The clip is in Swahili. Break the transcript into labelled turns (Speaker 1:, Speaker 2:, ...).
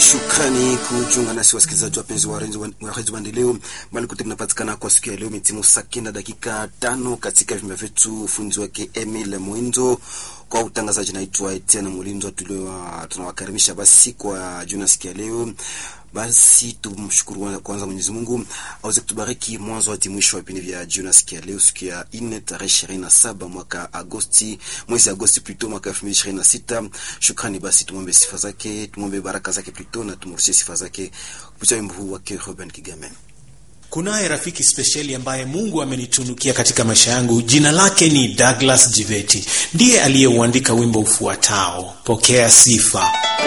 Speaker 1: Shukrani kujiunga nasi wasikilizaji wapenzi wa redio Maendeleo mbali kote mnapatikana kwa siku ya leo. Mitimu saa kenda dakika tano katika vyumba vyetu, ufunzi wake Emil Mwindo kwa utangazaji, naitwa Etienne Mulindo. Tunawakaribisha basi kwa juna siku ya leo. Basi tumshukuru kwanza Mwenyezi Mungu aweze kutubariki mwanzo hadi mwisho wa vipindi vya jioni siku ya leo, siku ya nne tarehe ishirini na saba mwaka Agosti, mwezi Agosti plutôt mwaka elfu mbili ishirini na sita. Shukrani basi, tumwombe sifa zake, tumwombe baraka zake plutôt na tumrushie sifa zake kupitia wimbo huu wake Ruben Kigame.
Speaker 2: Kunaye rafiki spesheli ambaye Mungu amenitunukia katika maisha yangu. Jina lake ni Douglas Jiveti, ndiye aliyeuandika wimbo ufuatao, pokea sifa.